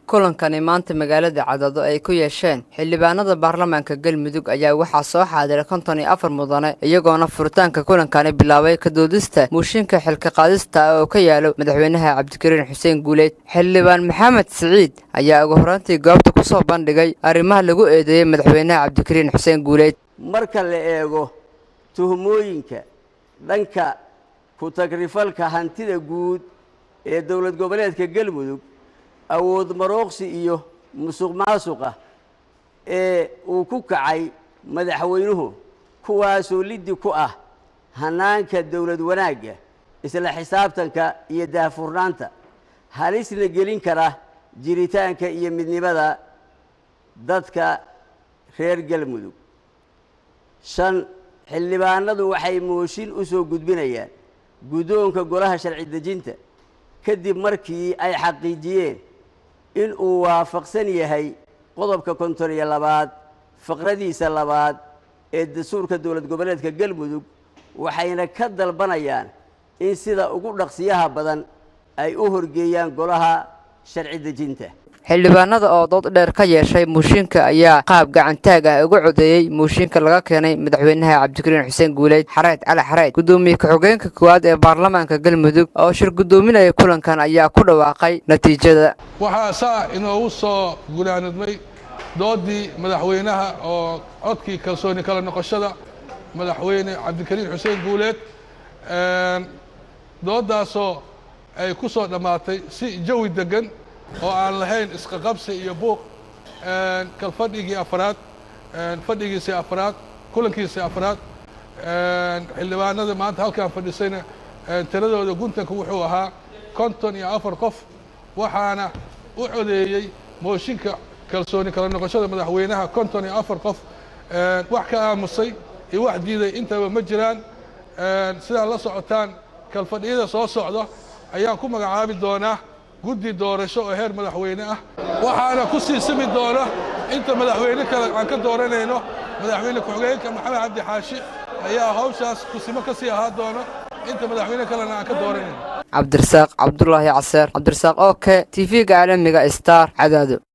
kulankani maanta magaalada cadado ay ku yeesheen xildhibaanada baarlamaanka galmudug ayaa waxaa soo xaadiray konton iyo afar mudane iyagoona furitaanka kulankani bilaabay kadoodista muushinka xilka qaadista oo ka yaalo madaxweynaha cabdikariin xuseen guuleyd xildhibaan maxamed siciid ayaa ugu horeyntii goobta ku soo bandhigay arrimaha lagu eedeeyey madaxweynaha cabdikariin xuseen guuleyd marka la eego tuhmooyinka dhanka ku-tagrifalka hantida guud ee dowlad goboleedka galmudug awood marooqsi iyo musuq maasuqa ee uu ku kacay madaxweynuhu kuwaasoo liddi ku ah hannaanka dowlad wanaagga isla xisaabtanka iyo daahfurnaanta halisna gelin kara jiritaanka iyo midnimada dadka reer galmudug shan xildhibaanadu waxay mooshin u soo gudbinayaan guddoonka golaha sharci dejinta kadib markii ay xaqiijiyeen in uu waafaqsan yahay qodobka konton iyo labaad faqradiisa labaad ee dastuurka dowlad goboleedka galmudug waxayna ka dalbanayaan in sida ugu dhaqsiyaha badan ay u horgeeyaan golaha sharci dejinta xildhibaanada oo dood dheer ka yeeshay muushinka ayaa qaab gacantaag ah uga codeeyey muushinka laga keenay madaxweynaha cabdikariin xuseen guuleyd xareed cali xareed guddoomiye ku-xigeenka koowaad ee baarlamaanka galmudug oo shir guddoominaya kulankan ayaa ku dhawaaqay natiijada waxaa saa inoogu soo gunaanadmay doodii madaxweynaha oo codkii kalsooni kala noqoshada madaxweyne cabdikariin xuseen guuleed dooddaasoo ay ku soo dhammaatay si jawi deggan oo aan lahayn isqaqabsi iyo buuq kal fadhigii afraad fadhigiisii afraad kulankiisii afraad xildhibaanada maanta halkaan fadhisayna tiradooda guntanka wuxuu ahaa konton iyo afar qof waxaana u codeeyey mooshinka kalsooni kala noqoshada madaxweynaha konton iyo afar qof wax ka aamusay iyo wax diiday intaba ma jiraan sidaad la socotaan kalfadhiyada soo socda ayaan ku magacaabi doonaa guddi doorasho oo heer madaxweyne ah waxaana ku sii simi doona inta madaxweyne kale aan ka dooranayno madaxweyne ku-xigeenka maxamed cabdi xaashi ayaa hawshaas kusimo ka sii ahaa doona inta madaxweyne kalena aan ka dooranayno cabdirasaaq cabdulaahi caseer cabdirasaaq oke t v-ga caalamiga star cadaado